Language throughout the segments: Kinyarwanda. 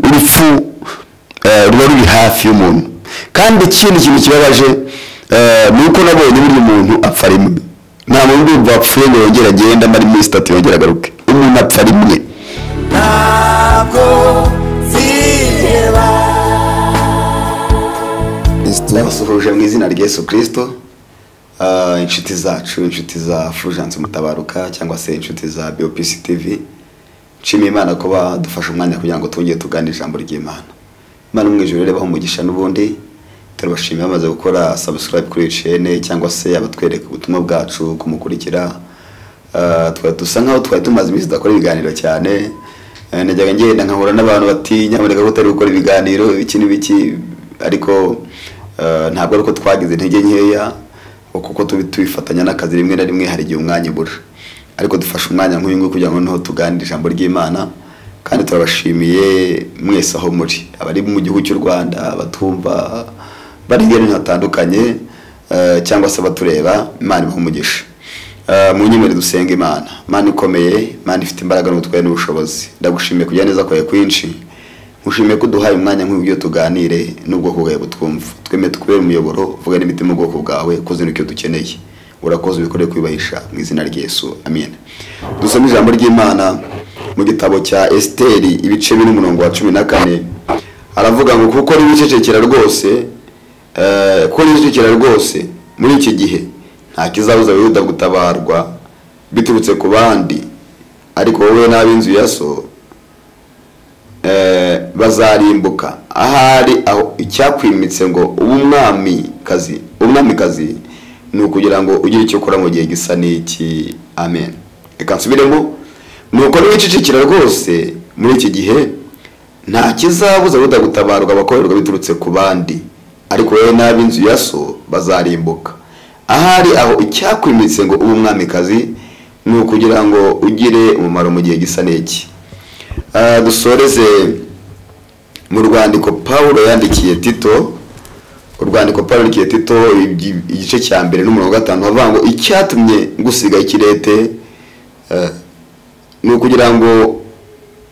urupfu ruba ruri hafi y'umuntu kandi ikindi kintu kibabaje ni uko nabonye buri muntu apfa rimwe nta muntu urumva wapfuye ngo yongere agende amara iminsi itatu yongere agaruke umuntu apfa rimwe ntabwo ziheba ndabasuhuje mu izina rya Yesu kirisito inshuti zacu inshuti za furujanse mutabaruka cyangwa se inshuti za biyopisi tivi nshimiye imana kuba dufashe umwanya kugira ngo twongere tugane ijambo ry'imana imana mu ijoro rero umugisha n'ubundi turabashimiye bamaze gukora sabusikarayibu kuri iyi cene cyangwa se abatwereka ubutumwa bwacu kumukurikira Ah, twari dusa nkaho twari tumaze iminsi tudakora ibiganiro cyane Eh, najyaga ngenda nkahura n'abantu bati nyamuneka ko utari gukora ibiganiro ibiki n'ibiki ariko eh, ntabwo ari uko twagize intege nkeya kuko tubi tubifatanya n'akazi rimwe na rimwe hari igihe umwanya ubura ariko dufashe umwanya nk'uyu nguyu kugira ngo niho tuganire ijambo ry'imana kandi turabashimiye mwese aho muri abari mu gihugu cy'u rwanda abatwumva bari hirya no hino hatandukanye eh, cyangwa se abatureba imana ibahe umugisha Eh, mu nyemere dusenga imana imana ikomeye imana ifite imbaraga n'ubutware n'ubushobozi ndagushimiye kujya neza kwawe kwinshi ngushimiye ko uduhaye umwanya nk'uyu ugiye tuganire n'ubwoko bwawe butwumva twemeye tukubere umuyoboro uvuge n'imitima ubwoko bwawe kuzana icyo dukeneye urakoze ubikore kuyubahisha mu izina ry'Yesu amen dusome ijambo ry'imana mu gitabo cya esiteri ibice bine umurongo wa cumi na kane aravuga ngo kuko n'ibicecekera rwose Eh, kuko nijukira rwose muri iki gihe nta kizabuza abayuda gutabarwa biturutse ku bandi ariko wowe n'ab'inzu ya so eh, bazarimbuka ahari aho icyakwimitse ngo ube umwamikazi umwamikazi ni ukugira ngo ugire icyo ukora mu gihe gisa n'iki amen reka nsubiremo ni uko n'ibicicikira rwose muri iki gihe nta kizabuza abayuda gutabarwa abakorerwa biturutse ku bandi ariko wowe n'ab'inzu ya so bazarimbuka ahari aho icyakwimitse ngo ube umwamikazi ni ukugira ngo ugire umumaro mu gihe gisa n'iki Ah, dusoreze mu rwandiko pawulo yandikiye tito urwandiko pawulo yandikiye tito igi- igice cya mbere n'umurongo wa gatanu havuga ngo icyatumye ngusiga ikirete eh, ni ukugira ngo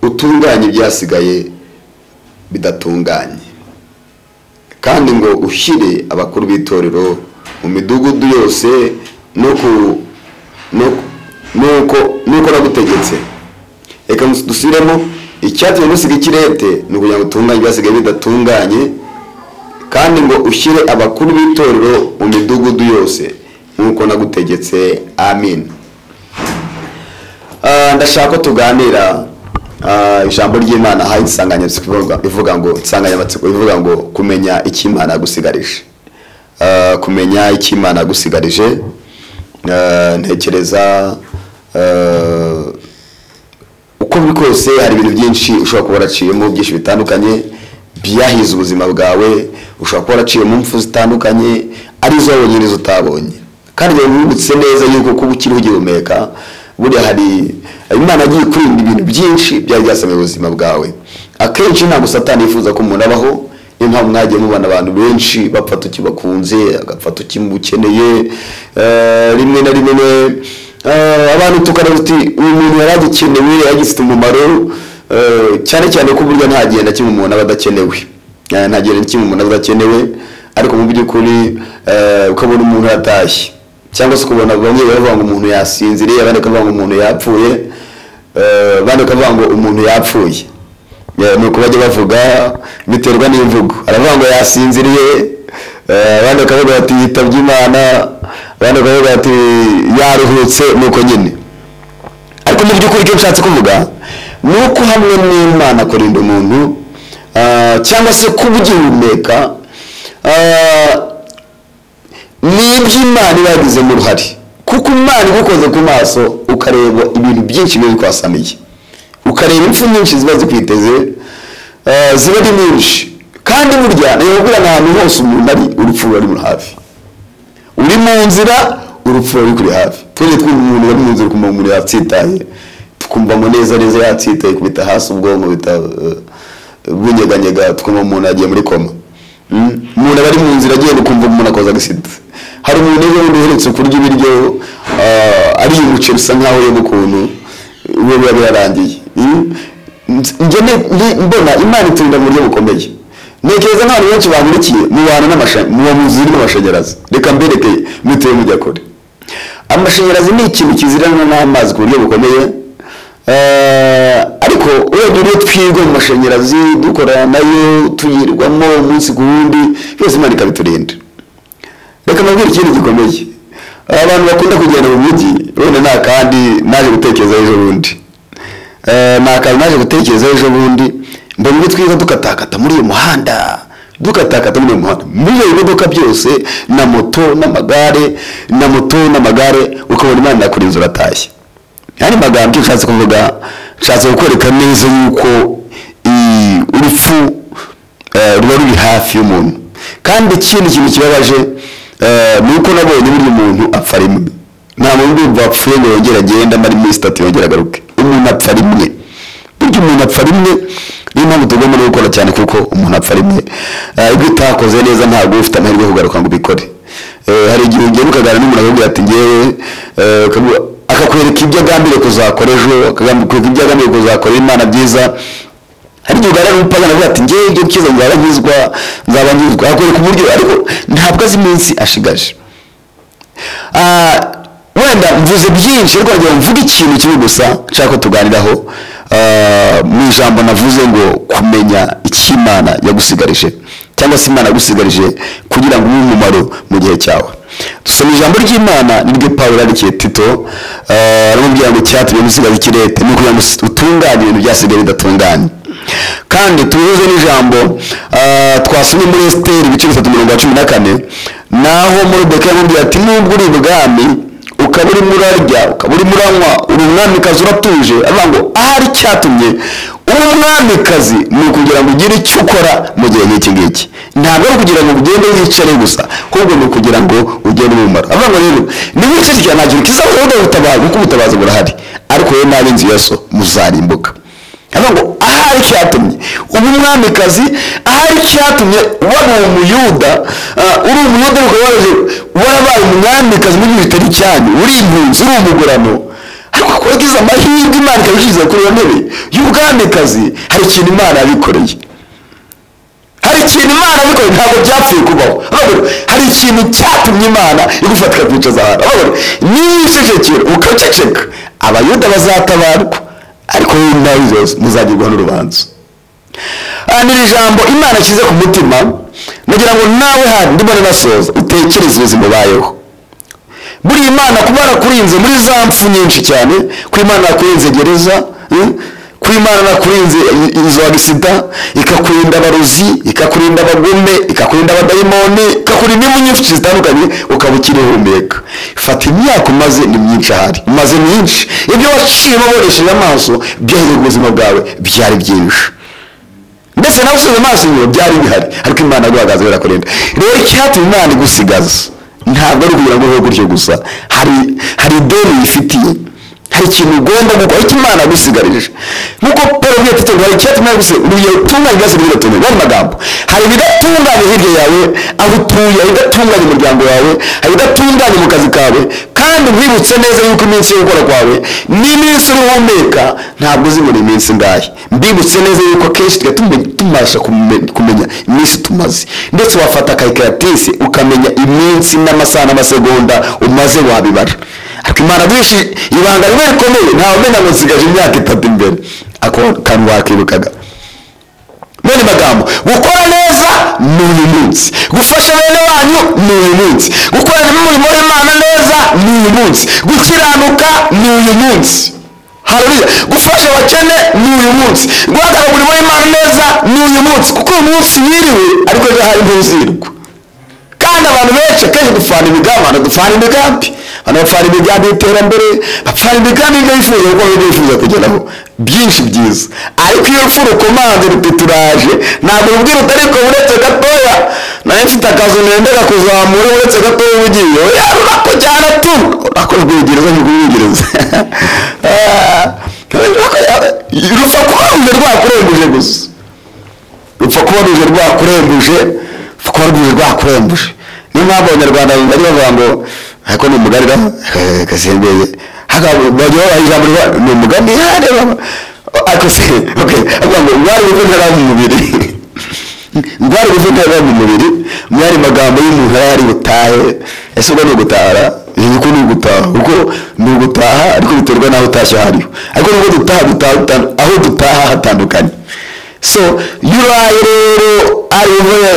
utunganye ibyasigaye bidatunganye kandi ngo ushyire abakuru b'itorero mu midugudu yose n'uko n'uko- n'uko n'uko nagutegetse reka dusubiremo icyatumye gusiga ikirete ni ukugira ngo utunganye ibyasigaye bidatunganye kandi ngo ushyire abakuru b'itorero mu midugudu yose nk'uko nagutegetse amin Ah, ndashaka ko tuganira ah, ijambo ry'imana hari insanganyamatsiko ivuga- ivuga ngo insanganyamatsiko ivuga ngo kumenya icyo imana yagusigarije Ah, kumenya icyo imana yagusigarije Ah, ntekereza ah, uko biri kose hari ibintu byinshi ushobora kuba waraciyemo byinshi bitandukanye byahize ubuzima bwawe ushobora kuba waraciye mu mpfu zitandukanye arizo wabonye n'izo utabonye kandi igihe wibutse neza yuko kuba ukiriho ugihumeka buriya hari imana agiye kurinda ibintu byinshi byari byasamye ubuzima bwawe akenshi ntabwo satani yifuza ko umuntu abaho niyo mpamvu mwagiye mubona abantu benshi bapfa tukibakunze agapfa tukimukeneye eh, rimwe na rimwe eh, abantu tukareba uti uyu muntu yari agikenewe agifite umumaro eh, cyane cyane ko burya nta gihe na kimwe umuntu aba adakenewe Eh, nta gihe na kimwe umuntu aba adakenewe ariko mu by'ukuri eh, ukabona umuntu yatashye cyangwa se ukabona bamwe bavuga ngo umuntu yasinziriye abandi bakavuga ngo umuntu yapfuye eh, abandi bakavuga ngo umuntu yapfuye Yeah, ni uko bajya bavuga biterwa n'imvugo aravuga ngo yasinziriye eh, abandi bakavuga bati yitabye imana abandi bakavuga bati yaruhutse ni uko nyine ariko mu by'ukuri icyo nshatse kuvuga ni uko hamwe n'imana kurinda umuntu ah, cyangwa se kuba ugihumeka ah, n'ibyo imana iba yagizemo uruhare kuko imana igukoze ku maso ukareba ibintu byinshi biba bikwasamiye ukareba impfu nyinshi ziba zikwiteze eh, ziba ari nyinshi kandi burya ntibabwira ahantu hose umuntu ari urupfu ruba ruri hafi uri mu nzira urupfu ruba ruri kuri hafi twese twumva umuntu uri mu nzira ukumva umuntu yatsitaye tukumva ngo neza neza yatsitaye kubita hasi ubwonko bita eh, bunyeganyega tukumva umuntu yagiye muri koma Mm, umuntu aba ari mu nzira agenda ukumva umuntu akoze agisida hari umuntu ejo bundi uherutse kurya ibiryo ah, ariye umuceri usa nkaho yega ukuntu we biba birarangiye Mm, njye ni- ni- mbona imana iturinda mu buryo bukomeye ntekereza nk'abantu benshi bamurikiye mubana n'amashanyarazi muba muzi n'amashanyarazi reka mbereke mutuye mujya kure amashanyarazi ni ikintu kizirana n'amazi ku buryo bukomeye Eh, ariko urebye iyo twirwa mu mashanyarazi dukora nayo tuyirwamo umunsi ku wundi byose imana ikabiturinda reka nabwire ikintu gikomeye abantu bakunda kugenda mu mujyi wenda nta kandi naje gutekereza ejo bundi Eh, nta kantu naje gutekereza ejo bundi mbona ibyo twiza dukatakata muri uyu muhanda dukatakata muri uyu muhanda muri iyo modoka byose na moto n'amagare na moto n'amagare ukabona imana yakora inzu uratashye andi magambo nshatse kuvuga nshatse kukwereka neza yuko i- urupfu eh, ruba ruri hafi y'umuntu kandi ikindi kintu kibabaje eh, ni uko nabonye buri muntu apfa rimwe nta muntu ndumva wapfuye ngo yongere agenda amara iminsi itatu yongere agaruke umuntu apfa rimwe burya umuntu apfa rimwe niyo mpamvu tugomba no gukora cyane kuko umuntu apfa rimwe Eh, ibyo utakoze neza ntabwo uba ufite amahirwe yo kugaruka ngo ubikore Eh, hari igihe ugenda ukaganira n'umuntu akakubwira ati ngewe eh, akagu- akakwereka ibyo agambiriye kuzakora ejo akakwereka ibyo agambiriye kuzakora imana byiza hari igihe uganira n'umupagana avuga ati ngewe ibyo kiza nzaba nkizwa nzaba nkizwa akakwereka uburyo ariko ntabwo azi iminsi ashigaje Ah, wenda mvuze byinshi ariko wagira ngo mvuge ikintu kimwe gusa nshaka ko tuganiraho Ah, mu ijambo navuze ngo kumenya icyo imana yagusigarije cyangwa se imana yagusigarije kugira ngo ube umumaro mu gihe cyawe dusoma ijambo ry'imana niryo pawulo yandikiye tito ah, aramubwira ngo icyatumye musigaza ikirete ni ukugira ngo utunganye ibintu byasigaye bidatunganye kandi tubihuze n'ijambo ah, twasomye muri esiteri ibice bitatu mirongo ya cumi na kane naho moridekayi amubwira ati nubwo uri ibwami ukaba urimo urarya ukaba urimo uranywa uri umwamikazi uratuje avuga ngo ahari icyatumye uri umwamikazi ni ukugira ngo ugire icyo ukora mu gihe nk'iki ngiki ntabwo ari ukugira ngo ugende wicare gusa ahubwo ni ukugira ngo ugende umumaro avuga ngo rero niba wicare cyane nta kintu kizabaho udahutabaza kuko ubutabazi burahari ariko rero n'ab'inzu ya so muzarimbuka avuga ngo ahari icyatumye uba umwamikazi ahari icyatumye wari umuyuda ah, uri umuyuda ariko waraje warabaye umwamikazi muri bibiri bitari icyanyu uri impunzi uri umugurano ariko kubagize amahirwe imana ikabishyize kuri iyo ntebe y'ubwamikazi hari ikintu imana yabikoreye hari ikintu imana yabikoreye ntabwo byapfuye kubaho Urabona? hari ikintu cyatumye imana igufata ikakwicaza ahantu Urabona? niba ucecekera ukaceceka abayuda bazatabarwa ariko wowe nawe zose muzagirwaho n'urubanza aha ni ijambo imana ashyize ku mutima nagira ngo nawe hano ndimo nasoza utekereze ubuzima ubayeho buriya imana kuba yarakurinze muri za mpfu nyinshi cyane kuba imana yarakurinze gereza eh, kuba imana yarakurinze i- inzu ya gisida ikakurinda abarozi ikakurinda abagome ikakurinda abadayimoni ikakurinda impu nyinshi zitandukanye ukaba ukirihumeka fata imyaka umaze ni myinshi ahari umaze myinshi ibyo waciye wabonesheje amaso byahereye ubuzima bwawe byari byinshi mbese nawe usubiza amaso inyuma byari bihari ariko imana yaguhagaze birakurinda rero icyatumye imana igusigaza ntabwo ari ukugira ngo ubeho gutyo gusa hari hari ideni yifitiye hari ikintu ugomba gukora icyo imana yagusigarije nkuko paul avuga ati hari icyatumye yagusigaza urugero rutunganye byose bidatunganye ni amagambo hari ibidatunganye hirya yawe aho utuye hari ibidatunganye umuryango wawe hari ibidatunganye mu kazi kawe kandi wibutse neza yuko iminsi yo gukora kwawe n'iminsi uruhumeka ntabwo uzimura iminsi ngahe mbibutse neza yuko akenshi tujya tume- tubasha kume- kumenya iminsi tumaze ndetse wafata karikaratisi ukamenya iminsi n'amasaha n'amasegonda umaze wabibara ariko imana byinshi ibanga rimwe rikomeye ntawe umenya ngo nsigaje imyaka itatu imbere ako kantu wakirukaga bene magambo gukora neza ni uyu munsi gufasha bene wanyu ni uyu munsi gukorana n'umurimo w'imana neza ni uyu munsi gukiranuka ni uyu munsi hariya gufasha abakene ni uyu munsi guhagarara umurimo w'imana neza ni uyu munsi kuko uyu munsi wiriwe ariko ejo hari ntuzirwa kandi abantu benshi akenshi dupfana imigambi abantu dupfana imigambi abantu bapfana imigambi y'iterambere bapfana imigambi y'ibyo bifuza kuko ibyo bifuza kugeraho byinshi byiza ariko iyo urupfu rukomanze ruti turaje ntabwo urubwira utariko uretse gatoya nawe mfite akazi nendera kuzamura uretse gatoya uba ugiye oya rurako cyane tu rurako rwingereza ntirwingereza rupfa kuba ruje rwakurenguje gusa rupfa kuba ruje rwakurembuje rupfa kuba ruje rwakurembuje niyo mpamvu abanyarwanda bari bavuga ngo ariko ni umugani ra kasembeye haka bajya babaha ijambo rivuga, ni umugani hareba ariko se okay avuga ngo mwari ubuvuga mu mubiri mwari ubuvuga mu mubiri mwari magambo y'umuntu yari butahe ese ubwo ni ugutahara iyi ko ni ugutaha kuko ni ugutaha ariko biterwa n'aho utashye aho ariho ariko nubwo dutaha dutaha dutaha- aho dutaha hatandukanye so iyo uraye rero ari uvuye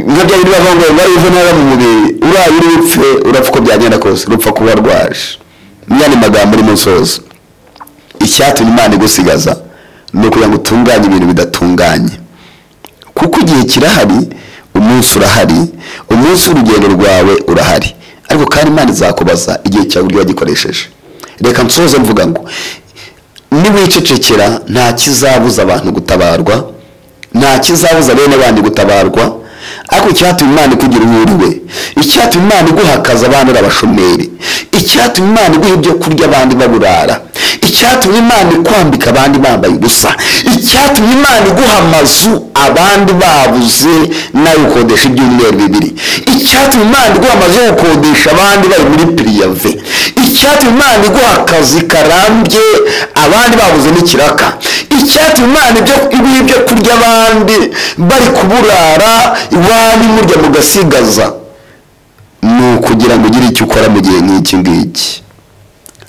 nka bya bindi bavuga ngo mwari ubuvuga mu mubiri uraye uri bupfe urapfa uko byagenda kose urupfa kuba rwaje niyo ni magambo uri musozo icyatumye imana igusigaza ni ukugira ngo utunganye ibintu bidatunganye kuko igihe kirahari umunsi urahari umunsi w'urugendo rwawe urahari ariko kandi imana izakubaza igihe cyawe uburyo wagikoresheje reka nsoze mvuga ngo niwicecekera nta kizabuza abantu gutabarwa nta kizabuza bene bandi gutabarwa ariko icyatuma imana ikugira uhuriwe icyatuma imana iguha akazi abandi uri abashomeri icyatuma imana iguha ibyo kurya abandi baburara icyatuma imana ikwambika abandi bambaye ubusa icyatuma imana iguha amazu abandi babuze nawe ukodesha ibyumweru bibiri icyatuma imana iguha amazu yo gukodesha abandi bari muri piriyave icyatuma imana iguha akazi karambye abandi babuze n'ikiraka icyatuma imana ibyo iguha ibyo kurya abandi bari kuburara iwanyu murya mugasigaza ni ukugira ngo ugire icyo ukora mu gihe nk'iki ngiki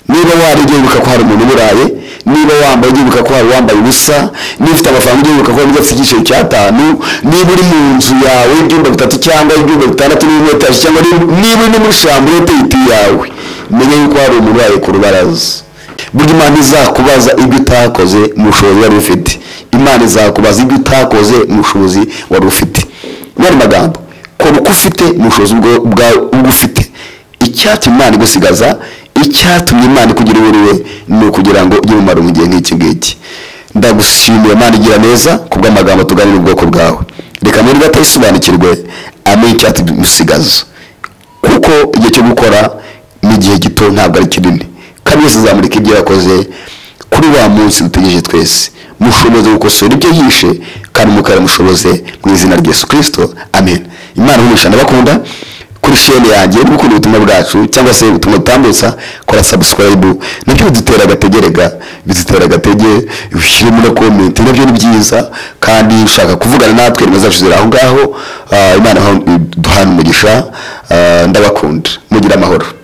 niba wari ugenda ko hari umuntu uburaye niba wambaye ugenda ko hari uwambaye ubusa niba ufite amafaranga ugenda ko hari undi afite igiciro cy'atanu niba uri mu nzu yawe ibyumba bitatu cyangwa ibyumba bitandatu n'ibyumba bitanu cyangwa niba- niba uri no muri shambure uteye iti yawe menya yuko hari umuntu uraye ku rubaraza burya imana izakubaza ibyo utakoze mu bushobozi wari ufite imana izakubaza ibyo utakoze mu bushobozi wari ufite ni ayo magambo kora uko ufite mu bushobozi bwo- bwawe ubwo ufite icyatumye imana igusigaza icyatumye imana ikugira uburiwe ni ukugira ngo ugire umumaro mu gihe nk'iki ngiki ndagushimiye imana igira neza ku bw'amagambo tuganira ubwoko bwawe reka nubwo atayisobanukirwe amenye icyatumusigaza kuko igihe cyo gukora ni igihe gito ntabwo ari kinini kandi wese azamurika ibyo yakoze kuri wa munsi dutegereje twese mushoboze gukosora ibyo yishe kandi mukabimushoboze mu izina rya yesu kirisito amen imana umugisha ndabakunda kuri shene yanjye niba ukunda ubutumwa bwacu cyangwa se ubutumwa butambutsa kora sabusikarayibu nabyo bidutera agategerega bidutera agatege ushyiremo na komenti nabyo ni byiza kandi ushaka kuvugana natwe nimero zacu ziri aho ngaho Ah, imana duhana umugisha Ah, ndabakunda mugire amahoro